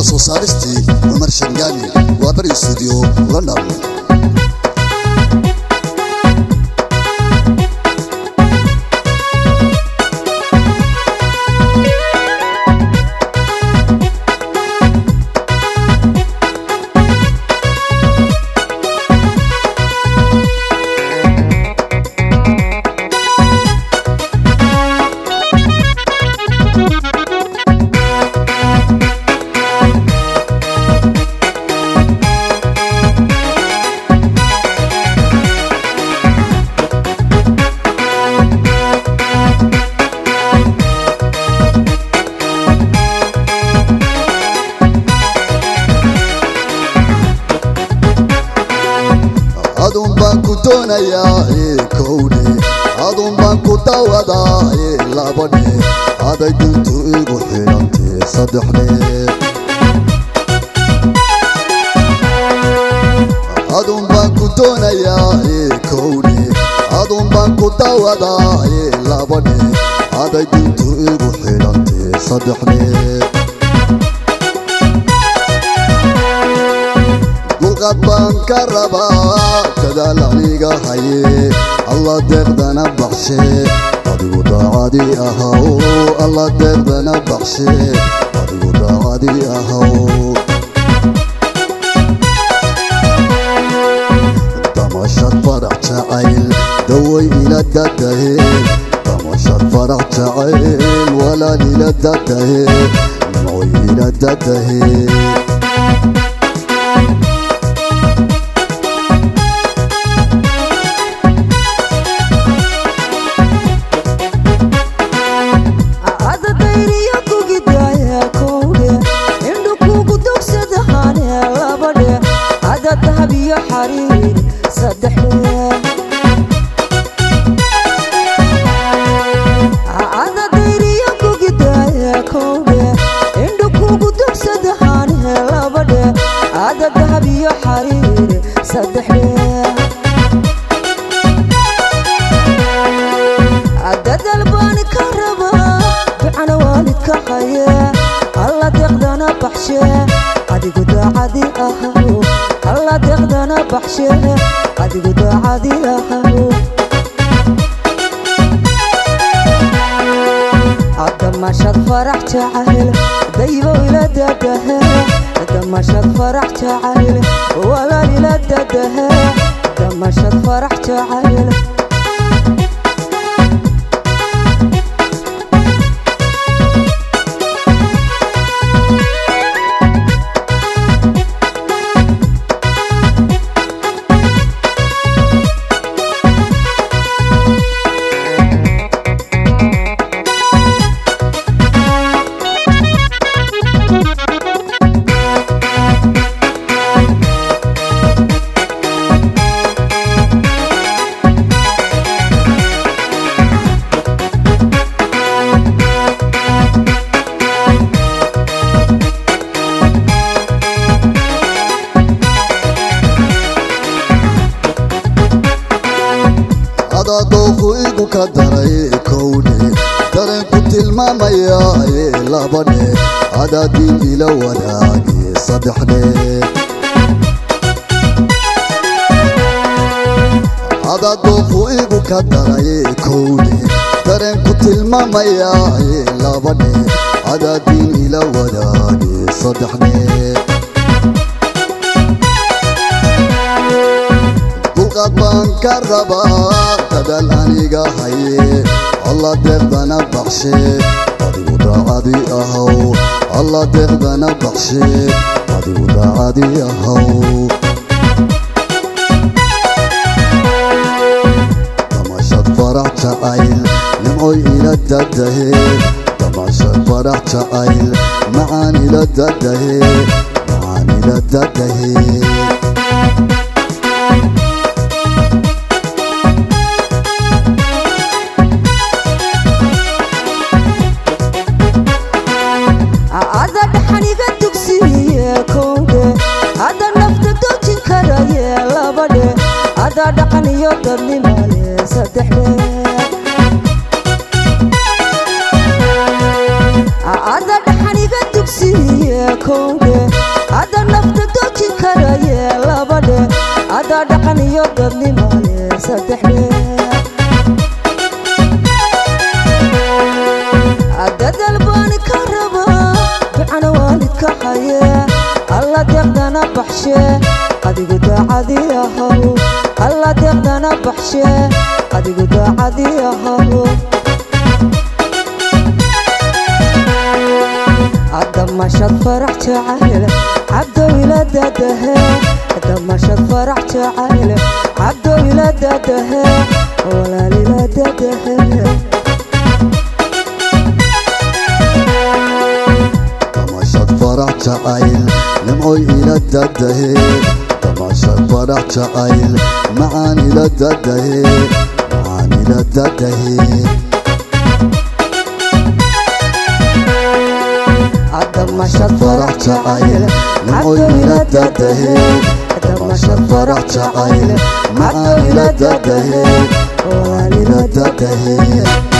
soo saaristii cumar shangaani waa bari stuudiyo london adun baan ku doonayaa ee kowdhe adun baan ku dawadaa ee labadhe aday duntu igu xidhantee saddexdhe adun baan ku doonayaa ee kowdhe adun baan ku dawadaa ee labadhe aday duntu igu xidhantee saddexdhe dulqad baan ka rabaa dadaal aniga haye alla deeqdana baxshe adigu daacadii ahaw alla deeqdana baxshe adigu daacadii ahaw damashad farax jacayl daway ila dadahe damashad farax jacayl walaal ila dadahe nimcoy ila dadahe ada dayriya kugidaya kowdhe indhu kugu dogsada hane labadhe ada dahab iyo xariir saddexdhe ada dayriya kugidaya kowdhe indhu kugu dogsada hane labadhe ada dahab iyo xariir saddexdhe dadal baan ka rabaa ducana waalidka haye alla deeqdana baxshe adigu daacadii ahaw alla deeqdana baxshe adigu daacadii ahaw damashad farax jacayl daybo ila dadahe damashad farax jacayl walaal ila dadahe damashad farax jacayl adaa dooqu igu ka daray kowdhe dareenku tilmaamaya ee labadhe adaa diin ila wadaage saddexdhe adaa dooqu igu ka daray kowdhe dareenku tilmaamaya ee labadhe adaa diin ila wadaage saddexdhe dulqad baan ka rabaa dadaal aniga haye alla deeqdana baxshe adigu daacadii ahaw alla deeqdana baxshe adigu daacadii ahaw damashad farax jacayl nimcoy ila dadahe damashad farax jacayl macaan ila dadahe macaan ila dadahe ada dhaxaniga dugsiye kowdhe ada nafta dojin karaye labadhe ada dhaqan iyo dadnimale saddexdhe ada dhaxaniga dugsiye kowdhe ada nafta dojin karaye labadhe ada dhaqan iyo dadnimale saddexdhe dadal baani ka rabaa ducana waalidka haye alla deeqdana baxshe adigu daacadii ahaw alla deeqdana baxshe adigu daacadii ahaw damashad farax jacayl cabdowila dadahe damashad farax jacayl cabdowila dadahe walaalila dadahe damashad farax jacayl nimcoy ila dadahe damashad farax jacayl macaan ila dadahe macaan ila dadahe damashad farax jacayl cabdowila dadahe damashad farax jacayl cabdowila dadahe walaalila dadahe